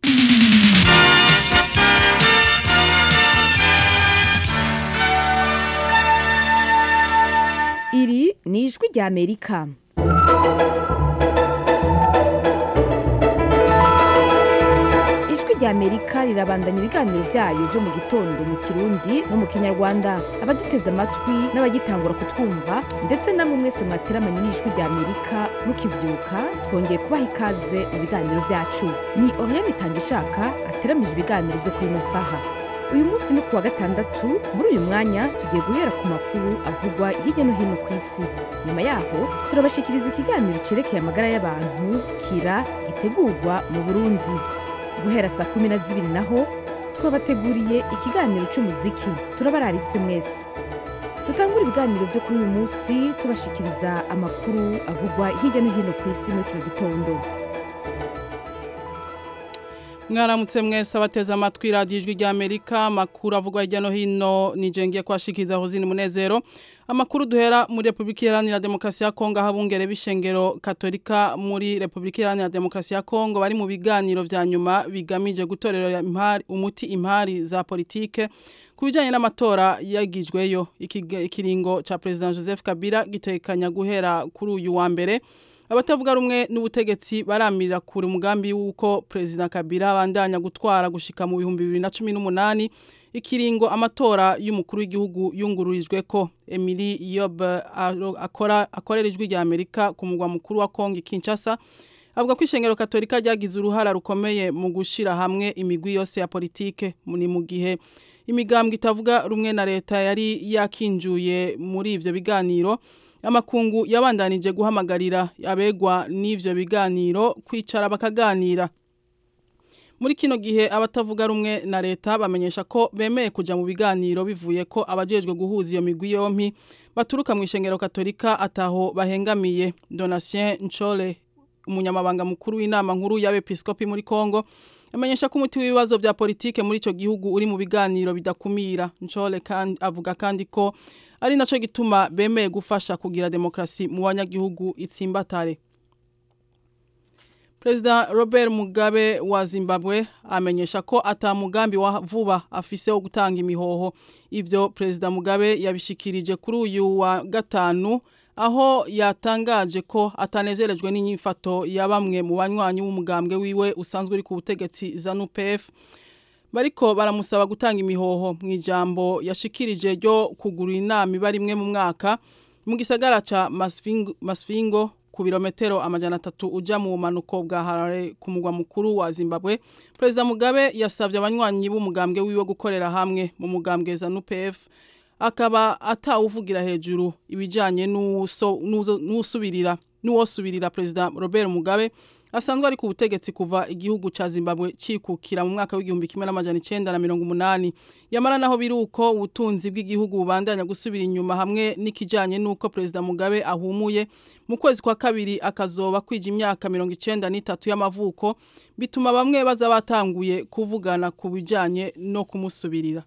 iri ni ijwi rya amerika ijwi rya amerika rirabandanya ibiganiro byayo byo mu gitondo mu kirundi no mu kinyarwanda abaduteze amatwi n'abagitangura kutwumva ndetse namwe mwese mwateramanye n'ijwi rya amerika mukibyuka twongeye kubaha ikaze mu biganiro byacu ni oriane itangishaka ateramije ibiganiro byo kuri ino saha uyu munsi ni kuwa gatandatu muri uyu mwanya tugiye guhera ku makuru avugwa hirya no hino ku isi nyuma yaho turabashikiriza ikiganiro cyerekeye amagara y'abantu kira gitegurwa mu burundi guhera saa kumi na zibiri naho twabateguriye ikiganiro cy'umuziki turabararitse mwese dutangura ibiganiro byo kuri uyu munsi tubashikiriza amakuru avugwa hirya no hino ku isi muri kino gitondo mwaramutse mwese abateze amatwi radiyo ijwi rya amerika amakuru avugwa hirya no hino ngiye kubashikiriza hozini munezero amakuru duhera muri repubulika iharanira demokarasi ya kongo aho abungere b'ishengero katolika muri repubulika iharanira demokarasi ya kongo bari mu biganiro vya nyuma bigamije gutorera impari, umuti impari za politike ku bijyanye n'amatora yagijweyo ikiringo ca perezida joseph kabila gitekanya guhera kuri uyu wa mbere abatavuga rumwe n'ubutegetsi baramirira kure umugambi w'uko perezida kabila abandanya gutwara gushika mu bihumbi bibiri na cumi n'umunani ikiringo amatora y'umukuru w'igihugu yungururijwe ko emily yob akora akorera ijwi rya amerika ku mugwa mukuru wa kongo kinshasa avuga ko ishengero katolika ryagize uruhara rukomeye mu gushyira hamwe imigwi yose ya politike ni mu gihe imigambwe itavuga rumwe na leta yari yakinjuye muri ivyo biganiro amakungu yabandanije guhamagarira abegwa n'ivyo biganiro kwicara bakaganira muri kino gihe abatavuga rumwe na leta bamenyesha ko bemeye kuja mu biganiro bivuye ko abajejwe guhuza iyo migwi yompi baturuka mu ishengero katolika ataho bahengamiye Donatien Nchole umunyamabanga mukuru w'inama nkuru y'abepiskopi muri Kongo amenyesha ko umuti w'ibibazo vya politike muri ico gihugu uri mu biganiro bidakumira Nchole kandi avuga kandi ko ari naco gituma bemeye gufasha kugira demokrasi mu banyagihugu itsimbatare President Robert Mugabe wa Zimbabwe amenyesha ko atamugambi wa vuba afise wo gutanga imihoho ivyo President Mugabe yabishikirije kuri uyu wa gatanu aho yatangaje ko atanezerejwe n'inyifato ya bamwe mu banywanyi w'umugambwe wiwe usanzwe uri ku butegetsi ZANU-PF bariko baramusaba gutanga imihoho mu ijambo yashikirije ryo kugura inama iba rimwe mu mwaka mu gisagara ca Masvingo, Masvingo ku birometero amajana atatu uja mu manuko bwa Harare ku mugwa mukuru wa Zimbabwe President Mugabe yasavye abanywanyi b'umugambwe wiwe gukorera hamwe mu mugambwe ZANU-PF akaba atawuvugira hejuru ibijanye n'usubirira n'uwosubirira President Robert Mugabe asanzwe ari ku butegetsi kuva igihugu ca Zimbabwe cikukira mu mwaka w'igihumbi kimwe n'amajana icenda na mirongo umunani yamara naho biri uko ubutunzi bw'igihugu bubandanya gusubira inyuma hamwe n'ikijanye n'uko perezida Mugabe ahumuye mu kwezi kwa kabiri akazoba kwija imyaka mirongo icenda n'itatu y'amavuko bituma bamwe baza batanguye kuvugana ku bijanye no kumusubirira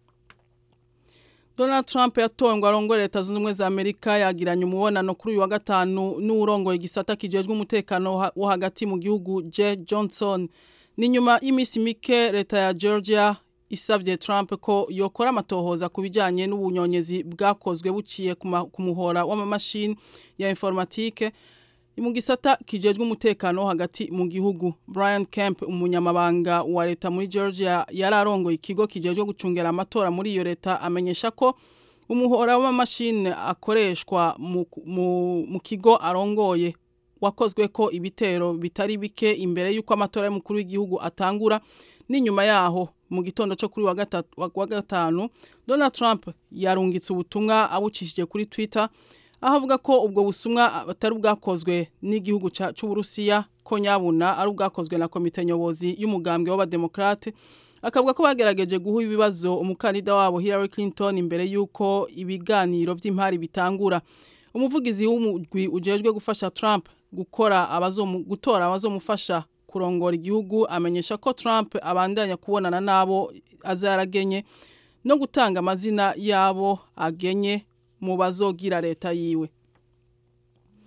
Donald Trump yatowe ngo arongore leta zunze ubumwe za Amerika yagiranye umubonano kuri uyu wa gatanu n'urongoye igisata kijejwe umutekano wo hagati mu gihugu J Johnson ni nyuma y'imisi mike leta ya Georgia isavye Trump ko yokora amatohoza ku bijanye n'ubunyonyezi bwakozwe buciye ku muhora w'amamashini ya informatique mu gisata kijejwe umutekano wo hagati mu gihugu Brian Kemp umunyamabanga wa leta muri Georgia yararongoye ikigo kijejwe gucungera amatora muri iyo leta amenyesha ko umuhora w'amamashini akoreshwa mu, mu, mu kigo arongoye wakozwe ko ibitero bitari bike imbere y'uko amatora y'umukuru w'igihugu atangura n'inyuma yaho mu gitondo cyo kuri wa gatanu Donald Trump yarungitse ubutumwa abucishije kuri Twitter aho avuga ko ubwo busumwa atari ubwakozwe n'igihugu cy'uburusiya ko nyabuna ari ubwakozwe na komite nyobozi y'umugambwe w'abademokrate akavuga ko bagerageje guha ibibazo umukandida wabo Hillary Clinton imbere y'uko ibiganiro by'impari bitangura umuvugizi w'umugwi ujejwe gufasha Trump gukora abazomu gutora abazomufasha kurongora igihugu amenyesha ko Trump abandanya kubonana nabo azaragenye no gutanga amazina yabo agenye mu bazogira leta yiwe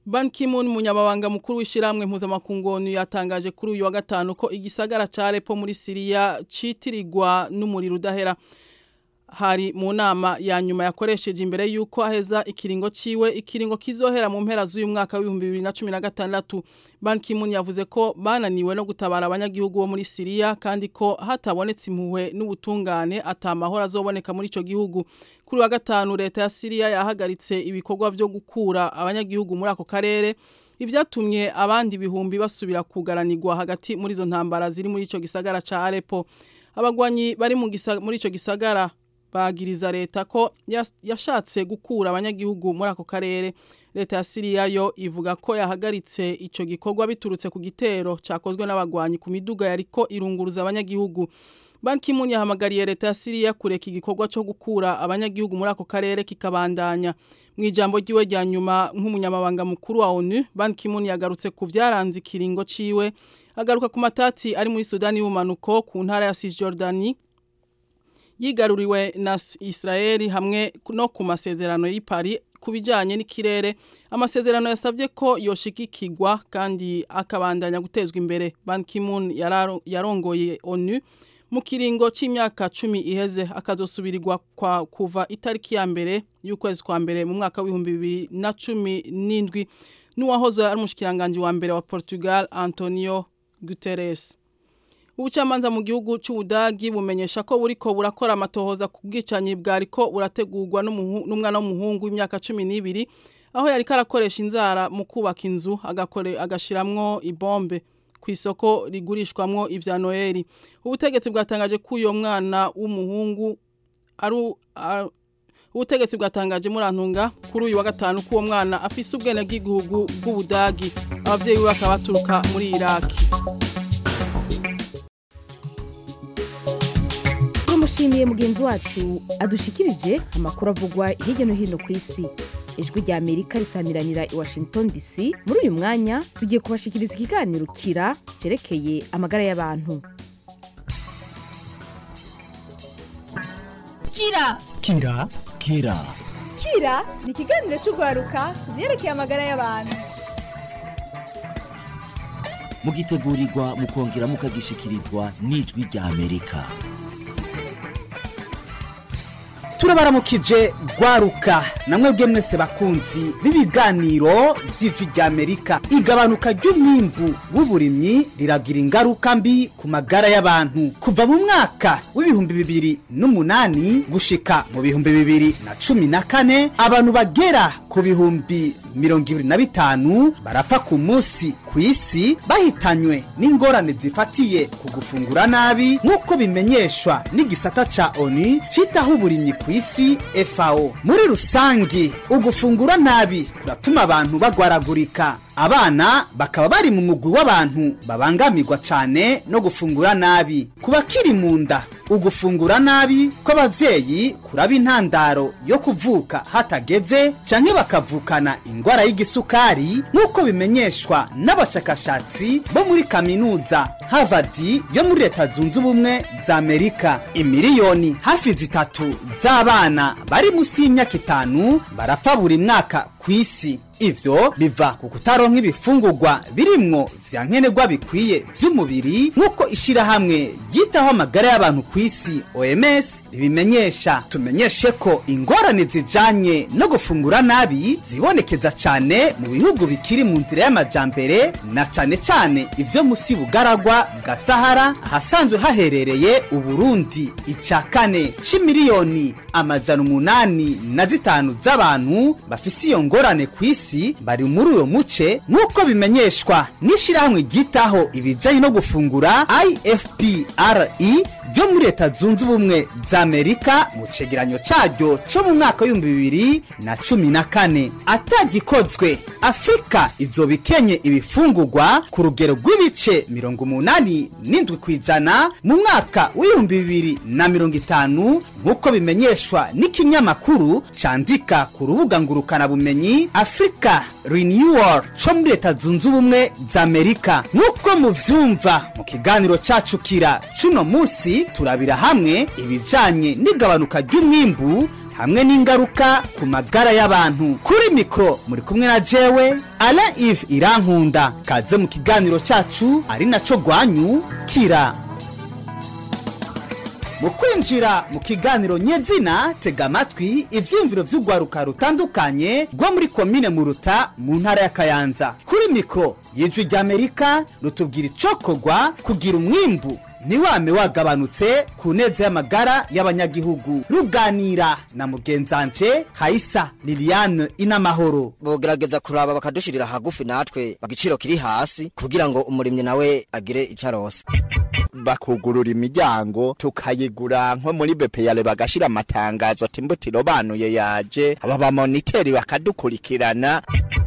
Ban Ki-moon munyamabanga mukuru w'ishiramwe mpuzamakungu ONU yatangaje kuri uyu wa gatanu ko igisagara ca Aleppo muri Syria citirirwa n'umuriro udahera hari mu nama ya nyuma yakoresheje imbere yuko aheza ikiringo ciwe ikiringo kizohera mu mpera z'uyu mwaka w'ibihumbi bibiri na cumi na gatandatu Ban Ki-moon yavuze ko bananiwe no gutabara abanyagihugu bo muri Syria kandi ko hatabonetse impuhwe n'ubutungane atamahoro azoboneka muri ico gihugu kuri wa gatanu leta ya Syria yahagaritse ibikorwa byo gukura abanyagihugu muri ako karere ibyatumye abandi bihumbi basubira kugaranirwa hagati muri izo ntambara ziri muri ico gisagara ca Aleppo abagwanyi bari mu gisa, muri ico gisagara bagiriza leta ko yashatse gukura abanyagihugu muri ako karere leta ya Syria yo ivuga ko yahagaritse ico gikorwa biturutse ku gitero cyakozwe n'abagwanyi ku miduga yariko irunguruza abanyagihugu Ban Ki-moon yahamagariye leta ya Syria kureka igikorwa cyo gukura abanyagihugu muri ako karere kikabandanya mu ijambo ryiwe rya nyuma nk'umunyamabanga mukuru wa ONU Ban Ki-moon yagarutse ku vyaranze ikiringo ciwe agaruka ku matati ari muri Sudani y'ubumanuko ku ntara ya Cisjordanie yigaruriwe na Israeli hamwe no ku masezerano y'i Paris kubijanye n'ikirere amasezerano yasabye ko yoshigikirwa kandi akabandanya gutezwa imbere Ban Ki-moon yarongoye ONU mu kiringo c'imyaka 10 iheze akazosubirirwa kwa kuva itariki ya mbere y'ukwezi kwa mbere mu mwaka w'ibihumbi bibiri na cumi n'indwi n'uwahoze ari umushikiranganje wa mbere wa Portugal Antonio Guterres ubucamanza mu gihugu cy'ubudagi bumenyesha ko buriko burakora amatohoza ku bwicanyi bwariko burategurwa n'umwana w'umuhungu w'imyaka cumi n'ibiri aho yariko arakoresha inzara mu kubaka inzu agashiramwo ibombe ku isoko rigurishwamwo ivya noheli ubutegetsi bwatangaje ko uyo mwana w'umuhungu ari ubutegetsi bwatangaje murantunga kuri uyu wa gatanu ko uwo mwana afise ubwene bw'igihugu bw'ubudagi abavyeyi be bakaba baturuka muri iraki tumushimiye mugenzi wacu adushikirije amakuru avugwa hirya no hino ku isi ijwi rya amerika risamiranira i washington dc muri uyu mwanya tugiye kubashikiriza ikiganiro kira cerekeye amagara y'abantu kira kira kira kira ni ikiganiro cy'urwaruka ku byerekeye amagara y'abantu mugitegurirwa mukongera mukagishikirizwa n'ijwi rya amerika turabaramukije rwaruka namwe bwe mwese bakunzi b'ibiganiro by'ijwi rya amerika igabanuka ry'umwimbu w'uburimyi riragira ingaruka mbi ku magara y'abantu kuva mu mwaka w'ibihumbi bibiri n'umunani gushika mu bihumbi bibiri na cumi na kane abantu bagera ku bihumbi mirongo ibiri na bitanu barapfa ku munsi ku isi bahitanywe n'ingorane zifatiye ku gufungura nabi nk'uko bimenyeshwa n'igisata ca oni citaho uburimyi ku isi FAO muri rusangi ugufungura nabi kuratuma abantu bagwaragurika abana bakaba bari mu mugwi w'abantu babangamirwa cyane no gufungura nabi ku bakiri mu nda ugufungura nabi kw'abavyeyi kuraba intandaro yo kuvuka hatageze canke bakavukana ingwara y'igisukari nk'uko bimenyeshwa n'abashakashatsi bo muri kaminuza Harvard yo muri leta zunze ubumwe za Amerika imiliyoni hafi zitatu z'abana bari munsi y'imyaka itanu barapfa buri mwaka ku isi ivyo biva ku kutaronka ibifungurwa birimwo vya nkenerwa bikwiye vy'umubiri nk'uko ishirahamwe ryitaho amagara y'abantu ku isi OMS ribimenyesha tumenyeshe ko ingorane zijanye no gufungura nabi zibonekeza cane mu bihugu bikiri mu nzira y'amajambere na cane cane ivyo musi bugaragwa bwa Sahara ahasanzwe haherereye Uburundi ica kane c'imiliyoni amajana umunani na zitanu z'abantu bafise iyo ngorane ku isi bari muri uyo muce nk'uko bimenyeshwa n'ishirahamwe ryitaho ibijanye no gufungura ifpre ryo muri leta zunze ubumwe za amerika mu cegeranyo caryo co mu mwaka w'ibihumbi bibiri na cumi na kane atagikozwe afurika izoba ikenye ibifungurwa ku rugero rw'ibice mirongo umunani n'indwi ku ijana mu mwaka w'ibihumbi bibiri na mirongo itanu nk'uko bimenyeshwa n'ikinyamakuru candika ku rubuga ngurukanabumenyi africa renewal co muri leta zunze ubumwe za amerika nk'uko muvyumva mu kiganiro cacu kira cuno musi turabira hamwe ibijanye n'igabanuka ry'umwimbu hamwe n'ingaruka ku magara y'abantu kuri mikoro muri kumwe na jewe ala ive irankunda kaze mu kiganiro cyacu ari nacyo rwanyu kira mu kwinjira mu kiganiro nyezina tega amatwi ibyiyumviro by'urwaruka rutandukanye rwo muri komine muruta mu ntara ya kayanza kuri mikoro y'ijwi ry'amerika rutubwira icokorwa kugira umwimbu ntiwame wagabanutse ku neza y'amagara y'abanyagihugu ruganira na mugenzanje hayisa liliane inamahoro bogerageza kuraba bakadushirira hagufi natwe igiciro kiri hasi kugira ngo umurimyi nawe agire icyo arose bakugurura imiryango tukayigura nko muri bepeyare bagashira amatangazo ati imbuto irobanuye yaje aba bamoniteri bakadukurikirana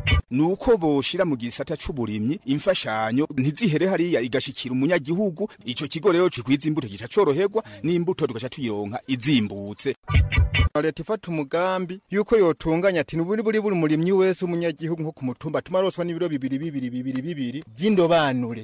nuko boshira mu gisata c'uburimyi imfashanyo ntizihere hariya igashikira umunyagihugu ico kigo rero cikwiza imbuto gica coroherwa n'imbuto tugaca tuyironka izimbutse leta ifata umugambi yuko yotunganya ati nuburi buri buri murimyi wese umunyagihugu nko ku mutumba tumaroswa n'ibiro bibiri bibiri bibiri bibiri vy'indobanure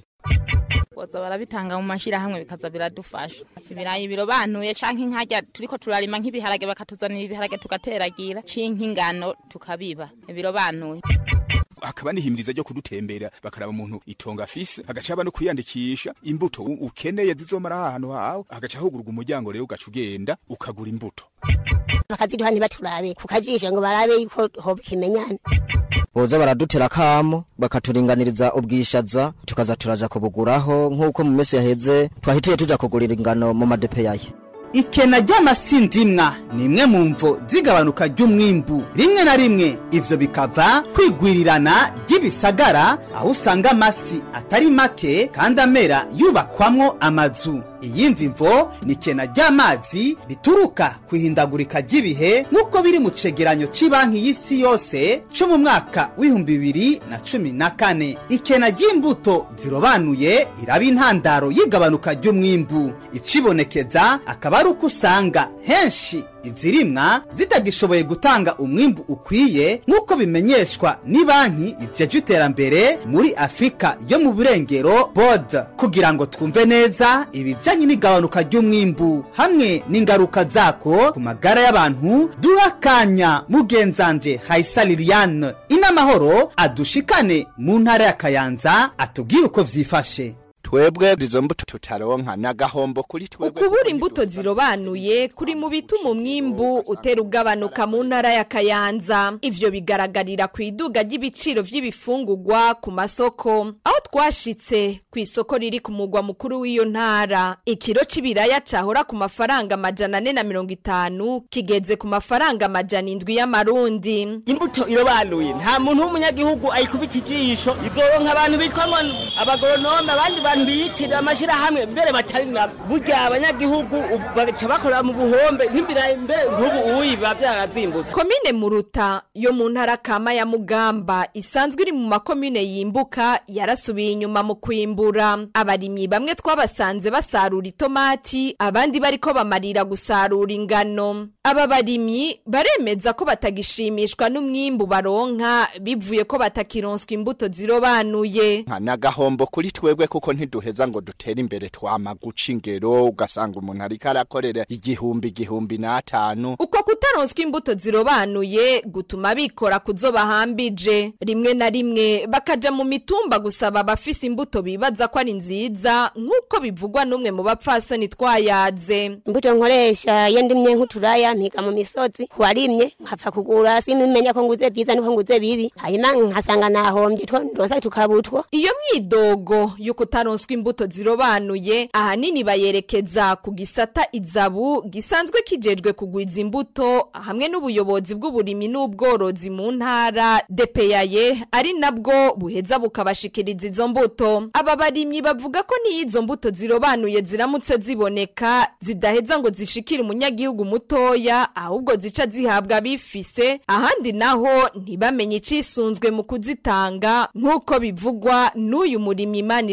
boza barabitanga mu mashirahamwe bikaza biradufasha ibirayi birobanuye canke inkarya turiko turarima nk'ibiharage bakatuzanira ibiharage tugateragira canke ingano tukabiba birobanuye hakaba n'ihimiriza ryo kudutembera bakaraba umuntu itonga afise hagaca haba no kwiyandikisha imbuto u- ukeneye zizomara ahantu hawe hagaca hugurwa umuryango rero ugaca ugenda ukagura imbuto bakaziduha ntibaturabe ku kajisho ngo barabe yuko hoba ikimenyane boza baradutera kamo bakaturinganiriza ubwishaza tukaza turaja kubuguraho nk'uko mu minsi yaheze twahitiye tuja kugurira ingano mu madepeyaye ikena ry'amasindimwa ni imwe mu mvo zigabanuka ry'umwimbu rimwe na rimwe ivyo bikava kwigwirirana ry'ibisagara aho usanga amasi atari make kandi amera yubakwamwo amazu iyindi mvo ni ikena ry'amazi rituruka ku ihindagurika ry'ibihe nk'uko biri mu cegeranyo c'banki y'isi yose co mu mwaka w'ibihumbi bibiri na cumi na kane ikena ry'imbuto zirobanuye iraba intandaro y'igabanuka ry'umwimbu icibonekeza akaba ari uko usanga henshi izirimwa zitagishoboye gutanga umwimbu ukwiye nk'uko bimenyeshwa ni banki ijeje iterambere muri afurika yo mu burengero bod kugira ngo twumve neza ibijyanye n'igabanuka ry'umwimbu hamwe n'ingaruka zako ku magara y'abantu duha akanya mugenzanje hayisa liliane inamahoro adushikane mu ntara ya kayanza atubwire uko vyifashe twebwe izo mbuto tutaronka n'agahombo kuri twebwe ukubura imbuto zirobanuye kuri mu bituma umwimbu utera ugabanuka mu ntara ya kayanza ivyo bigaragarira ku iduga ry'ibiciro vy'ibifungurwa ku masoko aho twashitse ku isoko riri ku mugwa mukuru w'iyo ntara ikiro c'ibiraya cahora ku mafaranga amajana ane na mirongo itanu kigeze ku mafaranga amajana indwi y'amarundi imbuto irobanuye nta muntu w'umunyagihugu ayikubita ijisho izoronka abantu bitwa ngo abagoronome abandi bantu biyitirira amashirahamwe mbere batari na burya abanyagihugu ubu baca bakorera mu buhombe nk'ibirayi mbere nk'ubu uyi biba vyarazimbutse komine muruta yo mu ntara kama ya mugamba isanzwe iri mu makomine yimbuka yarasubiye inyuma mu kwimbura abarimyi bamwe twabasanze basarura itomati abandi bariko bamarira gusarura ingano aba barimyi baremeza ko batagishimishwa n'umwimbu baronka bivuye ko batakironswa imbuto zirobanuye nka n'agahombo kuri twebwe kuko ntiduheza ngo dutere imbere twama guca ingero ugasanga umuntu ariko arakorera igihumbi igihumbi n'atanu uko kutaronswa imbuto zirobanuye gutuma bikora kuzo bahambije rimwe na rimwe bakaja mu mitumba gusaba abafise imbuto bibaza ko ari nziza nk'uko bivugwa n'umwe mu bapfasoni twayaze imbuto nkoresha iyo ndimye nk'uturaya mpiga mu misozi warimye nkapfa kugura simimenya ko nguze vyiza niko nguze bibi hanyuma nkasanga nahombye two ndosa tukabutwa iyo myidogo yo kutaronswa imbuto zirobanuye ahanini bayerekeza ku gisata izabu gisanzwe kijejwe kugwiza imbuto hamwe n'ubuyobozi bw'uburimyi n'ubworozi mu ntara depeyaye ari nabwo buheza bukabashikiriza izo mbuto aba barimyi bavuga ko n'iyo izo mbuto zirobanuye ziramutse ziboneka zidaheza ngo zishikire umunyagihugu mutoya ahubwo zica zihabwa abifise ahandi naho ntibamenye icisunzwe mu kuzitanga nk'uko bivugwa n'uyu murimyi imana irambona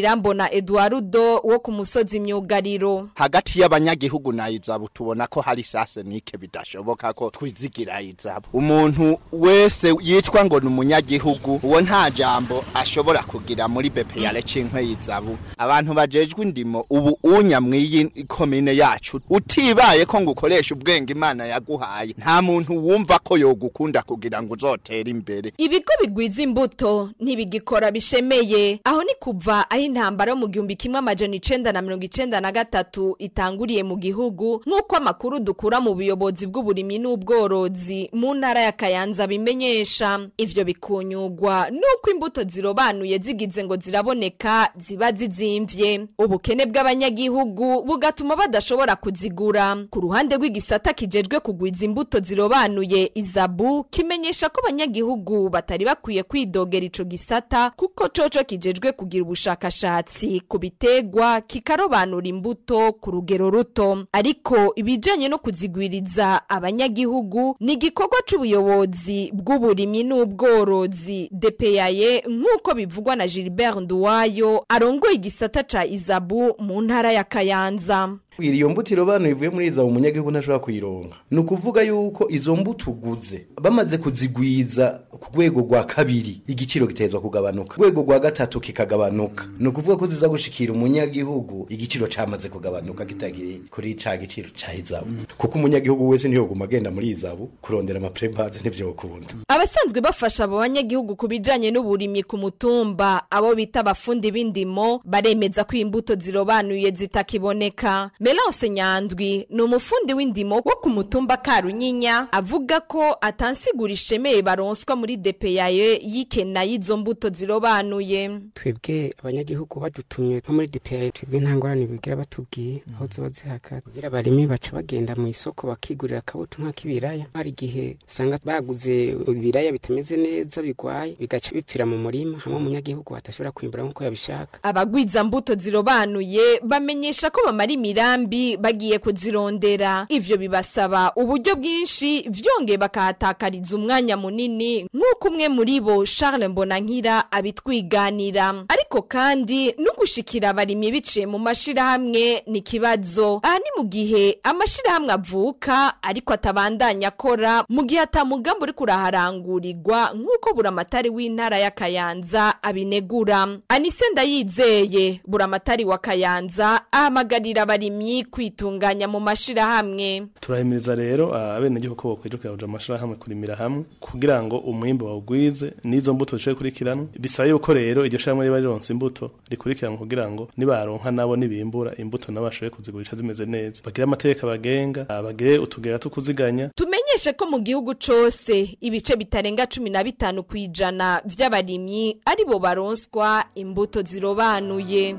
eduardo wo ku musozi myugariro hagati y'abanyagihugu na izabu tubona ko hari sase nike bidashoboka ko twizigira izabu umuntu wese yitwa ngo ni umunyagihugu uwo nta jambo ashobora kugira muri bepeyare cinkwe y'izabu abantu bajejwe indimo ubu unya mw'iyi komine yacu utibaye ko ngo ukoresha ubwenge imana yaguhaye nta muntu wumva ko yogukunda kugira ngo uzotere imbere ibigo bigwiza imbuto ntibigikora bishemeye aho ni kuva aho intambara yo mu gihumbi kimwe amajana icenda na mirongo icenda na gatatu itanguriye mu gihugu nk'uko amakuru dukura mu buyobozi bw'uburimyi n'ubworozi mu ntara ya kayanza bimenyesha ivyo bikunyugwa n'uko imbuto zirobanuye zigize ngo ziraboneka ziba zizimvye ubukene bw'abanyagihugu bugatuma badashobora kuzigura ku ruhande rw'igisata kijejwe kugwiza imbuto zirobanuye izabu kimenyesha ko abanyagihugu batari bakwiye kwidogera ico gisata kuko coco kijejwe kugira ubushakashatsi ku bitegwa kikarobanura imbuto ku rugero ruto ariko ibijanye no kuzigwiriza abanyagihugu ni igikorwa c'ubuyobozi bw'uburimyi n'ubworozi depeyaye nk'uko bivugwa na Gilbert Nduwayo arongoye igisata ca izabu mu ntara ya Kayanza iyo mbuto irobanuye ivuye muri iza umunyagihugu ntashobora kuyironka ni ukuvuga yuko izo mbuto uguze bamaze kuzigwiza ku rwego rwa kabiri igiciro gitezwa kugabanuka rwego rwa gatatu kikagabanuka ni ukuvuga ko ziza gushikira umunyagihugu igiciro camaze kugabanuka kitagiye kuri ca giciro ca izabu kuko umunyagihugu wese ntiyoguma agenda muri izabu kurondera amaprebaze ntivyokunda abasanzwe bafasha abo banyagihugu ku bijanye n'uburimyi ku mutumba abo bita abafundi b'indimo baremeza ko imbuto zirobanuye zitakiboneka Melance Nyandwi ni umufundi w'indimo wo ku mutumba Karunyinya avuga ko atansigura ishemeye baronswa muri DPAE yikena y'izo mbuto zirobanuye twebwe abanyagihugu badutumye nko muri DPAE twebwe nta ngorane bigira batubwiye aho ziba zihakara kugira abarimi baca bagenda mu isoko bakigurira akabuto nk'ak'ibiraya hari igihe usanga baguze ibiraya bitameze neza bigwaye bigaca bipfira mu murima hamwe umunyagihugu atashobora kwimbura nk'uko yabishaka abagwiza mbuto zirobanuye bamenyesha ko bamara imirambi bagiye kuzirondera ivyo bibasaba uburyo bwinshi vyongeye bakahatakariza umwanya munini nk'uko umwe muri bo Charles Mbonankira abitwiganira ariko kandi no gushikira abarimyi biciye mu mashirahamwe ni kibazo aha ni mu gihe amashirahamwe avuka ariko atabandanya akora mu gihe atamugambo uri kuraharangurirwa nk'uko buramatari w'intara ya Kayanza abinegura Anise Ndayizeye buramatari wa Kayanza ahamagarira abarimyi kwitunganya mu mashirahamwe turahimiriza rero abenegihugu ko bokwijukira kuja mu mashirahamwe kurimira hamwe kugira ngo umwimbo bawugwize n'izo mbuto zishoboye kurikiranwa bisaba yuko rero iryo shirahamwe riba rironse imbuto rikurikiranwa kugira ngo nibaronka nabo nibimbura imbuto nabo bashoboye kuzigurisha zimeze neza bagire amategeko abagenga bagire utugera two kuziganya tumenyeshe ko mu gihugu cose ibice bitarenga cumi na bitanu kw'ijana vy'abarimyi aribo baronswa imbuto zirobanuye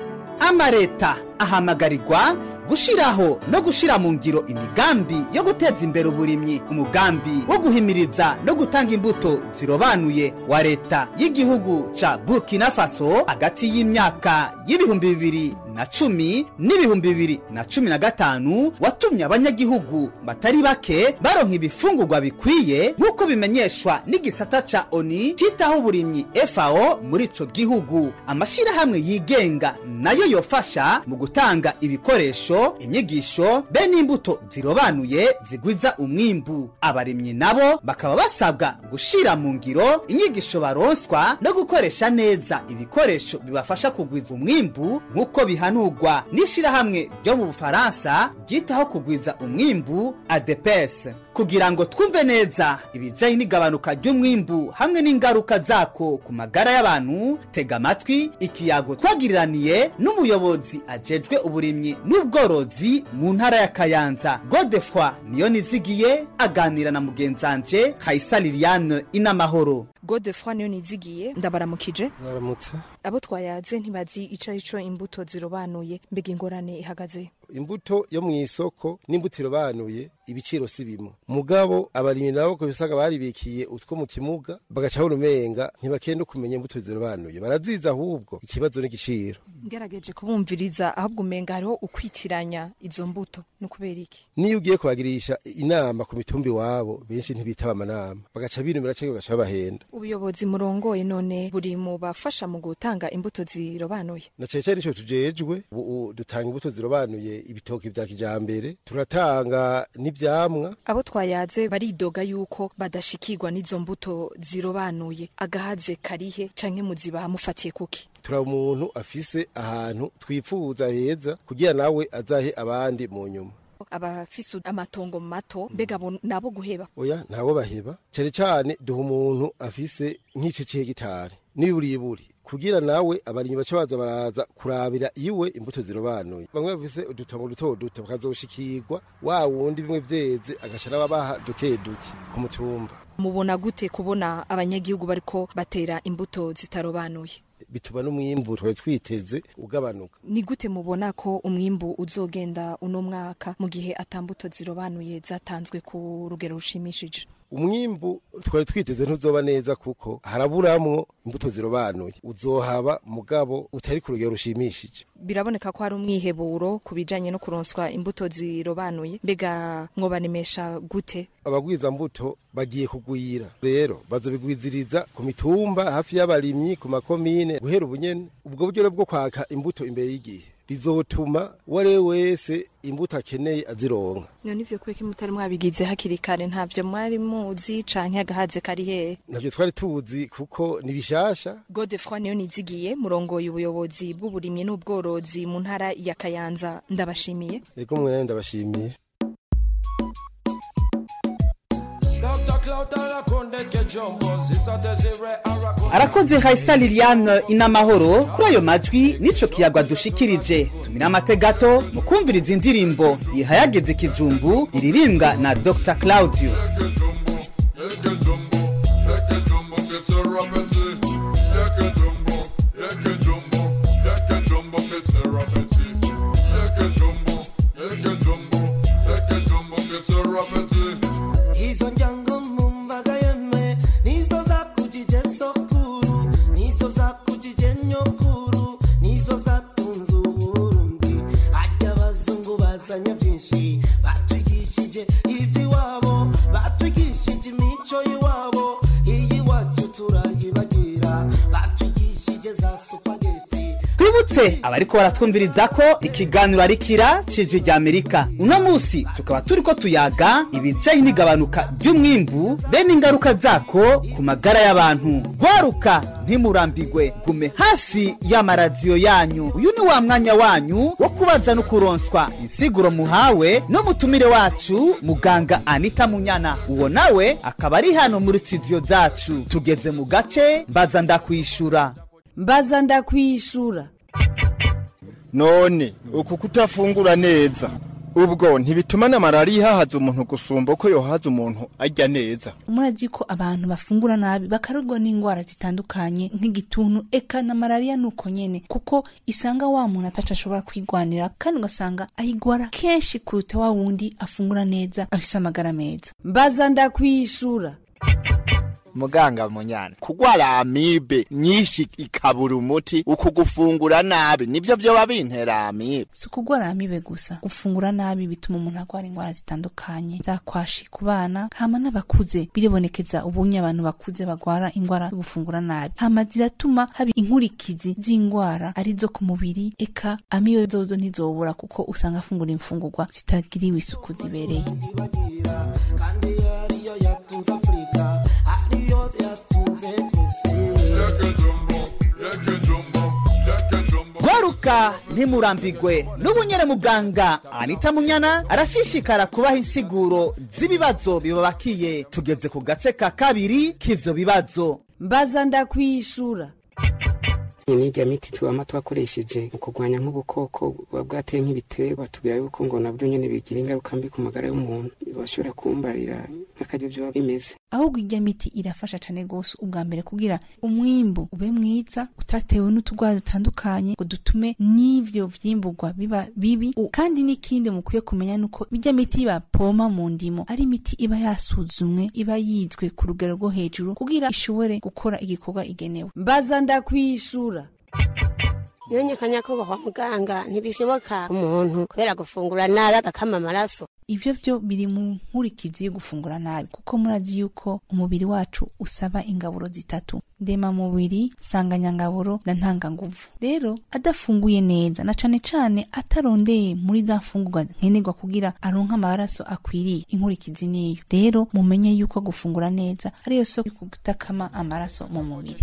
amareta ahamagarirwa gushiraho no gushira mu ngiro imigambi yo guteza imbere uburimyi umugambi wo guhimiriza no gutanga imbuto zirobanuye wa leta y'igihugu ca burkina faso hagati y'imyaka y'ibihumbi bibiri na cumi n'ibihumbi bibiri na cumi na gatanu watumye abanyagihugu batari bake baronka ibifungurwa bikwiye nk'uko bimenyeshwa n'igisata ca oni citaho uburimyi fao muri ico gihugu amashirahamwe yigenga nayo yofasha mu gutanga ibikoresho inyigisho be n'imbuto zirobanuye zigwiza umwimbu abarimyi nabo bakaba basabwa gushira mu ngiro inyigisho baronswa no gukoresha neza ibikoresho bibafasha kugwiza umwimbu nk'uko bihanurwa n'ishirahamwe ryo mu bufaransa ryitaho kugwiza umwimbu adepes kugira ngo twumve neza ibijanye n'igabanuka ry'umwimbu hamwe n'ingaruka zako ku magara y'abantu tega amatwi ikiyago twagiriraniye n'umuyobozi ajejwe uburimyi n'ubworozi mu ntara ya kayanza godefroi niyo nizigiye aganira na mugenzanje kayisa liliane inamahoro godefroi niyo nizigiye ndabaramukije baramutse abo twayaze ntibazi ico ico imbuto zirobanuye mbega ingorane ihagaze imbuto yo mu isoko n'imbuto irobanuye ibiciro si bimwe mugabo abarimyi nabo ko bisaga baribikiye utwo mu kimuga bagaca urumenga ntibakenda kumenya imbuto zirobanuye baraziza ahubwo ikibazo n'igiciro ngerageje kubumviriza ahubwo umenga hariho ukwitiranya izo mbuto ni ukubera iki niyo ugiye kubagirisha inama ku mitumba iwabo benshi ntibitaba amanama bagaca binumira cyangwa bagaca babahenda ubuyobozi murongoye none buri mu bafasha mu gutanga gutanga imbuto zirobanuye na cece nico tujejwe ubu dutanga imbuto zirobanuye ibitoki vya kijambere turatanga n'ivyamwa abo twayaze baridoga yuko badashikirwa n'izo mbuto zirobanuye agahaze karihe canke muzibaha mufatiye kuki tura umuntu afise ahantu twifuza heza kugira nawe azahe abandi mu nyuma abafise amatongo mato mbega abo nabo guheba oya ntabo baheba cane cane duha umuntu afise nk'ice c'hegitari n'iburiburi kugira nawe abarimyi baca baza baraza kurabira iwe imbuto zirobanuye bamwe bafise udutongo duto duto bakazoshikirwa wa wundi bimwe vyeze agaca n'ababaha duke duke ku mutumba mubona gute kubona abanyagihugu bariko batera imbuto zitarobanuye bituma n'umwimbu twari twiteze ugabanuka ni gute mubona ko umwimbu uzogenda uno mwaka mu gihe atambuto zirobanuye zatanzwe ku rugero rushimishije umwimbu twari twiteze ntuzoba neza kuko haraburamwo imbuto zirobanuye uzohaba mugabo utari ku rugero rushimishije biraboneka ko hari umwiheburo ku bijanye no kuronswa imbuto zirobanuye mbega mwobanemesha gute abagwiza mbuto bagiye kugwira rero bazobigwiziriza ku mitumba hafi y'abarimyi ku makomine guhera ubunyene ubwo buryo bwo kwaka imbuto imbere y'igihe bizotuma uwo ari we wese imbuto akeneye azironka none ivyo kubeka mutari mwabigize hakiri kare ntavyo mwari muzi canke agahaze kari hehe navyo twari tuzi kuko ni bishasha godefroi niyo nizigiye murongoye ubuyobozi bw'uburimyi n'ubworozi mu ntara ya kayanza ndabashimiye ego mwe nawe ndabashimiye arakoze hayisa liliane inamahoro kuri ayo majwi n'ico kiyagwa dushikirije tumira amate gato mu kumviriza indirimbo ihayageze ikijumbu iririmbwa na dr claudio Hizo njango mumbaga yeme nizo za kujije sokuru nizo za kujije nyokuru nizo zatunze uburundi harya abazungu bazanye byinshi batwigishije iby'iwabo batwigishije imico y'iwabo iyi wacu turayibagira batwigishije za supageti twibutse abariko baratwumviriza ko ikiganiro ari kira cijwi rya amerika uno musi tukaba turiko tuyaga ibijanye n'igabanuka ry'umwimbu bene ingaruka zako ku magara y'abantu gwaruka ntimurambigwe gume hafi y'amaradiyo yanyu uyu ni wa mwanya wanyu wo kubaza no kuronswa insiguro muhawe n'umutumire wacu muganga anita munyana uwo nawe akaba ari hano muri studio zacu tugeze mu gace mbaza ndakwishura mbaza ndakwishura none uku kutafungura neza ubwo ntibituma na malariya ihahaza umuntu gusumba uko yohaza umuntu arya neza murazi ko abantu bafungura nabi bakarurwa n'indwara zitandukanye nk'igituntu eka na malariya nuko nyene kuko isanga wa muntu ataco ashobora kwigwanira kandi ugasanga ayigwara kenshi kuruta wa wundi afungura neza afise amagara meza mbaza ndakwishura muganga munyana kugwara amibe nyinshi ikabura umuti uku gufungura nabi nibyo vyoba bintera amibe si ukugwara amibe gusa gufungura nabi bituma umuntu agwara indwara zitandukanye zakwashi ku bana hama n'abakuze biribonekeza ubunye abantu bakuze bagwara indwara yo gufungura nabi hama ziratuma haba inkurikizi z'indwara arizo ku mubiri eka amibe zozo ntizobura kuko usanga afungura imfungurwa zitagiriwe isuku zibereye kandi ariyo yatunze afurika ariyo yatunze twese gwaruka ntimurambigwe n'ubunyere muganga anita munyana arashishikara kubaha insiguro z'ibibazo bibabakiye tugeze ku gace ka kabiri k'ivyo bibazo mbaza ndakwishura n'irya miti tubama twakoresheje mu kurwanya nk'ubukoko buba bwateye nk'ibiterwa tubwira yuko ngo nabyo nyine bigira ingaruka mbi ku magara y'umuntu bashobora kumbarira nk'akaryo byaba bimeze ahubwo irya miti irafasha cane gose ubwa mbere kugira umwimbu ube mwiza utatewe n'utugwara dutandukanye ngo dutume n'ivyo vyimburwa biba bibi U- kandi n'ikindi mukwiye kumenya nuko irya miti bapoma mu ndimo ari imiti iba yasuzumwe iba yizwe ku rugero rwo hejuru kugira ishobore gukora igikorwa igenewe mbaza ndakwishura yonyekanya ko kwa muganga ntibishoboka umuntu kubera gufungura nabi agakama amaraso ivyo vyo biri mu nkurikizi yo gufungura nabi kuko murazi yuko umubiri wacu usaba ingaburo zitatu ndemamubiri nsanganyangaburo na ntanganguvu rero adafunguye neza na cane cane atarondeye muri za mfungurwa nkenerwa kugira aronke amaraso akwiriye inkurikizi niyo rero mumenye yuko gufungura neza ariyo soko yo kutakama amaraso mu mubiri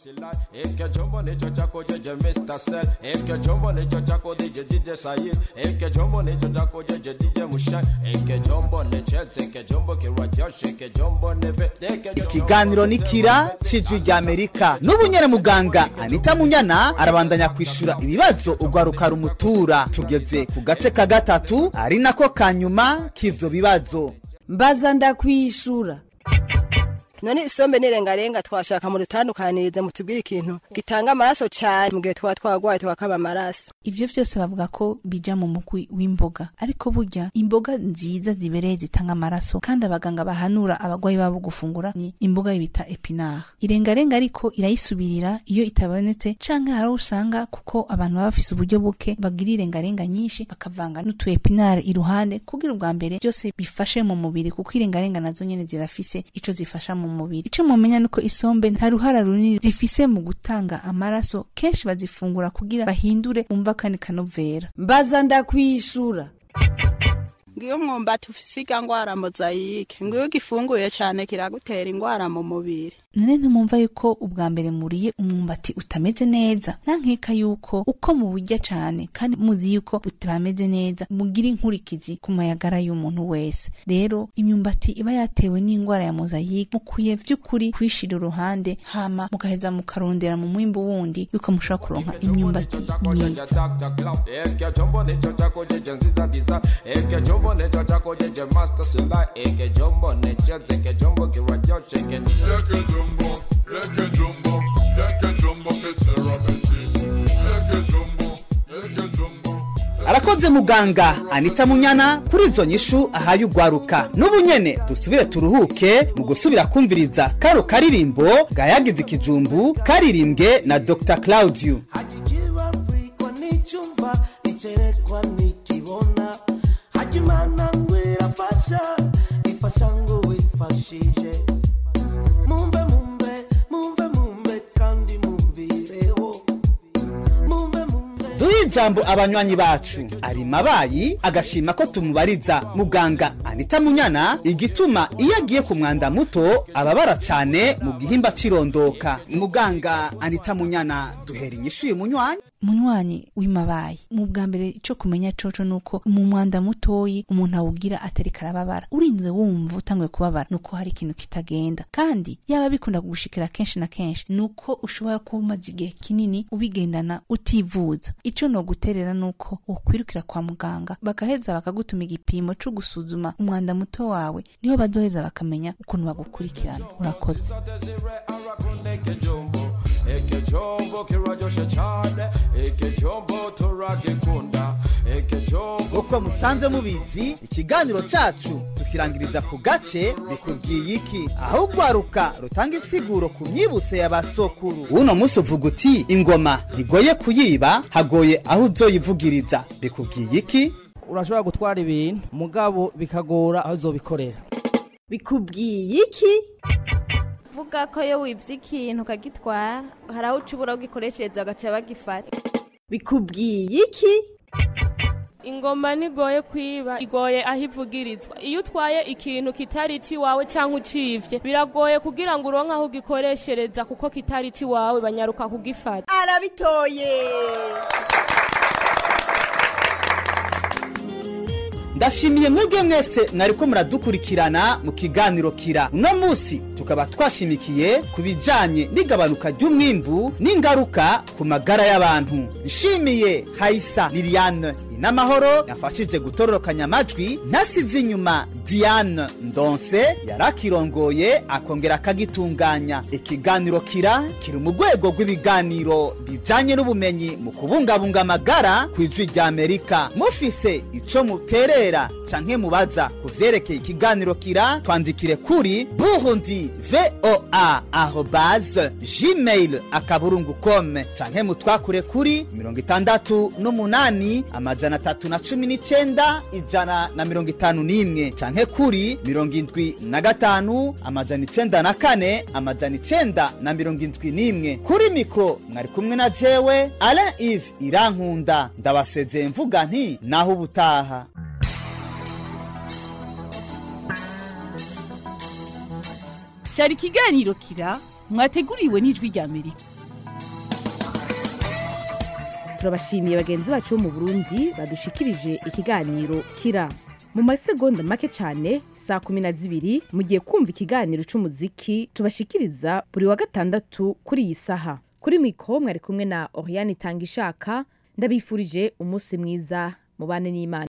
Eke chombo nicho chako jeje Mr. Cell Eke chombo nicho chako DJ DJ Sayid Eke chombo nicho chako jeje DJ Mushai Eke chombo ni Chelsea Eke chombo kirwa Josh Eke chombo ni Vet Eke chombo ikiganiro ni kira cijwi rya amerika n'ubu nyene muganga anita munyana arabandanya kwishura ibibazo urwaruka rumutura tugeze ku gace ka gatatu ari nako ka nyuma k'ivyo bibazo mbaza ndakwishura none isombe n'irengarenga twashaka mu rutandukanirize mutubwire ikintu gitanga amaraso cyane mu gihe twaba twagwaye twakaba amaraso ivyo vyose bavuga ko bija mu mugwi w'imboga ariko burya imboga nziza zibereye zitanga amaraso kandi abaganga bahanura abagwayi babo gufungura ni imboga bita epinard irengarenga ariko irayisubirira iyo itabonetse canke hari aho usanga kuko abantu baba bafise uburyo buke bagira irengarenga nyinshi bakavanga n'utu epinard iruhande kugira ubwa mbere byose bifashe mu mubiri kuko irengarenga nazo nyene zirafise ico zifasha mu mubiri ico mumenya nuko isombe nta ruhara runini zifise mu gutanga amaraso kenshi bazifungura kugira bahindure umva kandi kanovera mbaza ndakwishura ngiyo umwumbati ufise ingwara mozayike ngiyo ugifunguye cyane kiragutera ingwara mu mubiri none ntimumva yuko ubwa mbere muriye umwumbati utameze neza nankeka yuko uko muburya cane kandi muzi yuko utameze neza mugira inkurikizi ku mayagara y'umuntu wese rero imyumbati iba yatewe n'ingwara ya mozayike mukwiye vy'ukuri kwishira uruhande hama mugaheza mukarondera mu mwimbu wundi yuko mushobora kuronka imyumbati myiza Eke chombo nicho chako jeje nziza diza Eke chombo nicho chako jeje Master Sila Eke chombo ni Chelsea Eke chombo kirwa Josh Eke Eke chombo Eke chombo Eke chombo Ketera Beti Eke chombo Eke chombo arakoze muganga anita munyana kuri izo nyishu ahaye urwaruka n'ubu nyene dusubire turuhuke mu gusubira kumviriza karo karirimbo gayagize ikijumbu karirimbwe na dr claudio kwa nichumba nicherekwa nikibona hajimana ngwera fasha ifasha ngo wifashije mumbe mumbe mumbe mumbe kandi mumvireho mumbe mumbe duhe ijambo abanywanyi bacu ari mabayi agashima ko tumubariza muganga anita munyana igituma iyo agiye ku mwanda muto ababara cane mu gihimba cirondoka muganga anita munyana duhera inyishu uyu munywanyi munywanyi w'imabayi mu bwa mbere ico kumenya coco nuko mu mwanda mutoyi umuntu awugira atari karababara urinze wumva utanguye kubabara nuko hari ikintu kitagenda kandi yaba bikunda kugushikira kenshi na kenshi nuko ushobora kuba umaze igihe kinini ubigendana utivuza ico noguterera nuko wokwirukira kwa muganga bagaheza bakagutuma igipimo co gusuzuma umwanda muto wawe niho bazoheza bakamenya ukuntu bagukurikirana urakoze Eke chombo Eke chombo kirwa Josh cyane Eke chombo turagikunda Eke chombo uko musanzwe mubizi ikiganiro cacu tukirangiriza ku gace bikubwiye iki aho urwaruka rutanga insiguro ku myibutse ya basokuru uno munsi uvuga uti ingoma ntigoye kuyiba hagoye aho uzoyivugiriza bikubwiye iki urashobora gutwara ibintu mugabo bikagora aho uzobikorera bikubwiye iki vuga ko iyo wibye ikintu ukagitwara hari aho uca ubura ugikoreshereza bagaca bagifata bikubwiye iki ingoma ntigoye kwiba igoye aho ivugirizwa iyo utwaye ikintu kitari iwawe cyangwa ucibye biragoye kugira ngo uronke aho ugikoreshereza kuko kitari iwawe banyaruka kugifata arabitoye ndashimiye mwebwe mwese mwariko muradukurikirana mu kiganiro kira uno munsi tukaba twashimikiye ku bijanye n'igabanuka ry'umwimbu n'ingaruka ku magara y'abantu nshimiye hayisa liliane inamahoro yafashije gutororokanya amajwi ntasize inyuma diane ndonse yarakirongoye akongera akagitunganya ikiganiro kira kiri mu rwego rw'ibiganiro bijanye n'ubumenyi mu kubungabunga amagara ku ijwi rya amerika mufise ico muterera canke mubaza ku vyerekeye ikiganiro kira twandikire kuri burundi voa arobase gmail akaburungu com canke mutwakure kuri mirongo itandatu n'umunani amajana amajana atatu na cumi n'icenda ijana na mirongo itanu n'imwe canke kuri mirongo indwi na gatanu amajana icenda na kane amajana icenda na mirongo indwi n'imwe kuri mikoro mwari kumwe na jewe alain ive irankunda ndabasezeye mvuga nti naho ubutaha cyari ikiganiro kira mwateguriwe n'ijwi rya amerika turabashimiye bagenzi bacu bo mu burundi badushikirije ikiganiro kira mu masegonda make cyane saa kumi na zibiri mugiye kumva ikiganiro c'umuziki tubashikiriza buri wa gatandatu kuri iyi saha kuri mikoro mwari kumwe na oriane itanga ishaka ndabifurije umunsi mwiza mubane n'imana